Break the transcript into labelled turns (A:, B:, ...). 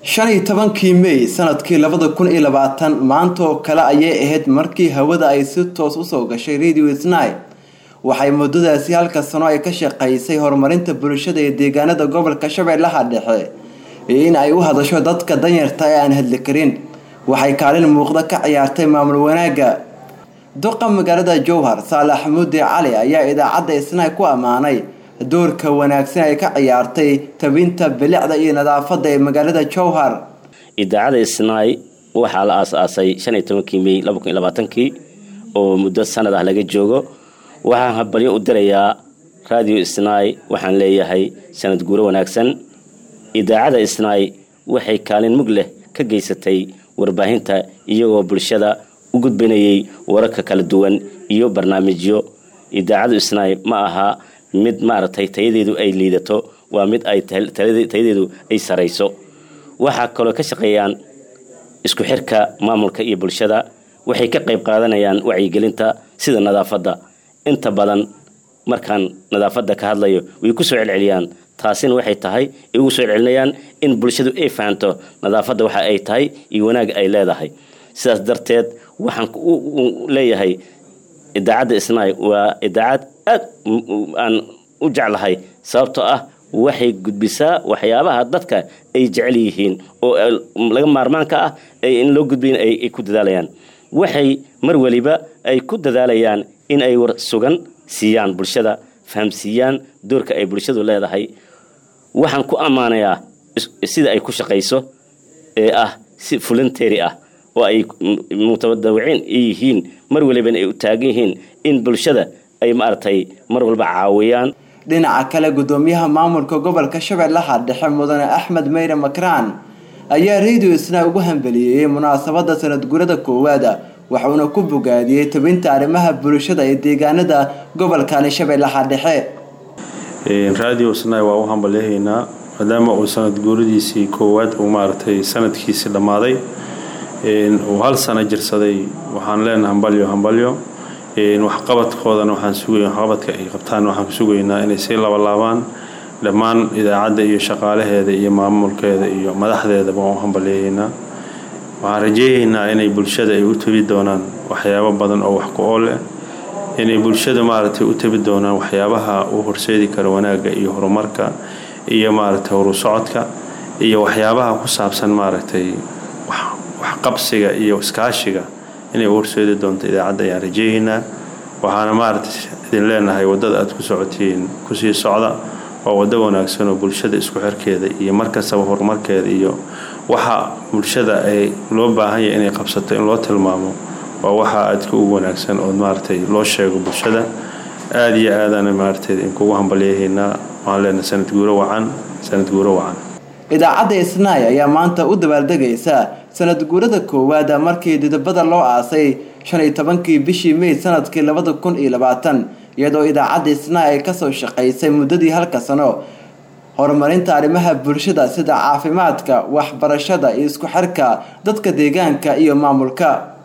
A: shan iyo tobankii mey sanadkii labada kun iyo labaatan maanta oo kale ayay ahayd markii hawada ay si toos usoo gashay radio snai waxay muddadaasi halka sano ay ka shaqaysay horumarinta bulshada ee deegaanada gobolka shabeellaha dhexe iyo in ay u hadasho dadka danyarta ee aan hadli karin waxay kaalin muuqda ka ciyaartay maamul wanaagga duqa magaalada jowhar saalax mudde cali ayaa idaacadda isnai ku ammaanay doorka wanaagsan ay ka ciyaartay tabinta bilicda iyo nadaafadda ee magaalada jowhar
B: idaacadda isnaay waxaa la aas-aasay shan iyo tobankii mey laba kun iyo labaatankii oo muddo sanad ah laga joogo waxaan habalyo u dirayaa radio isnaay waxaan leeyahay sanad guuro wanaagsan idaacadda isnaay waxay kaalin mug leh ka geysatay warbaahinta iyagoo bulshada u gudbinayay wararka kala duwan iyo barnaamijyo idaacaddu isnaay ma aha mid maaragtay tayadeedu ay liidato waa mid ay tayadeedu ay sarayso waxaa kaloo ka shaqeeyaan isku xirka maamulka iyo bulshada waxay ka qayb qaadanayaan wacyigelinta sida nadaafadda inta badan markaan nadaafadda ka hadlayo way ku soo celceliyaan taasina waxay tahay ay ugu soo celcelinayaan in bulshadu ay fahanto nadaafadda waxa ay tahay iyo wanaag ay leedahay sidaas darteed waxaan leeyahay idaacadda isnaay waa idaacad aad aan u jeclahay sababtoo ah waxay gudbisaa waxyaabaha dadka ay jecel yihiin oo laga maarmaanka ah in loo gudbiyin ay ku dadaalayaan waxay mar weliba ay ku dadaalayaan in ay war sugan siiyaan bulshada fahamsiiyaan doorka ay bulshadu leedahay waxaan ku ammaanayaa sida ay ku shaqayso ee ah si fulanteri ah oo ay mutabadawiciin yihiin mar walibana ay u taagan yihiin in bulshada ay maaragtay mar walba caawiyaan
A: dhinaca kale gudoomiyaha maamulka gobolka shabeellaha dhexe mudane axmed meyre makraan ayaa radio isna ugu hambaliyeeyey munaasabada sanad gurada koowaada waxuuna ku bogaadiyey tabinta arrimaha bulshada ee deegaanada gobolkani shabeellaha dhexe
C: radio snai waa u hambalyahaynaa maadaama uu sanad guuradiisii koowaad uu maaragtay sanadkiisii dhammaaday uu hal sano jirsaday waxaan leenahay hambalyo hambalyo waxqabadkoodana waxaan sugay waxqabadka ay qabtaan waxaan sugaynaa inay sii labalaabaan dhammaan idaacadda iyo shaqaalaheeda iyo maamulkeeda iyo madaxdeedaba waan u hambalyahaynaa waxaan rajeynaynaa inay bulshada ay u tabi doonaan waxyaabo badan oo wax ku ool eh inay bulshada maaragtay u tabi doonaan waxyaabaha u horseedi kara wanaagga iyo horumarka iyo maaragtay horu socodka iyo waxyaabaha ku saabsan maaragtay waxqabsiga iyo iskaashiga inay u horseedi doonto idaacadda ayaan rajeeyaynaa waxaana maaragtay idin leenahay waddada aad ku socotiin kusii socda waa waddo wanaagsan oo bulshada isku xirkeeda iyo markastaba horumarkeeda iyo waxa bulshada ay loo baahan yahay inay qabsato in loo tilmaamo waa waxa aadka ugu wanaagsan oo maaragtay loo sheego bulshada aada iyo aadana maaragtay inkugu hambalyahaynaa waxaan leenahay sanad guuro wacan sanad guuro wacan
A: idaacadda isnaay ayaa maanta u dabaaldegaysa sanad guurada koowaada markii didabada loo aasay shan iyo tobankii bishii mey sanadkii labada kun iyo labaatan iyadoo idaacadda isnaay ay kasoo shaqaysay muddadii halka sano horumarinta arrimaha bulshada sida caafimaadka waxbarashada iyo isku xirka dadka deegaanka iyo maamulka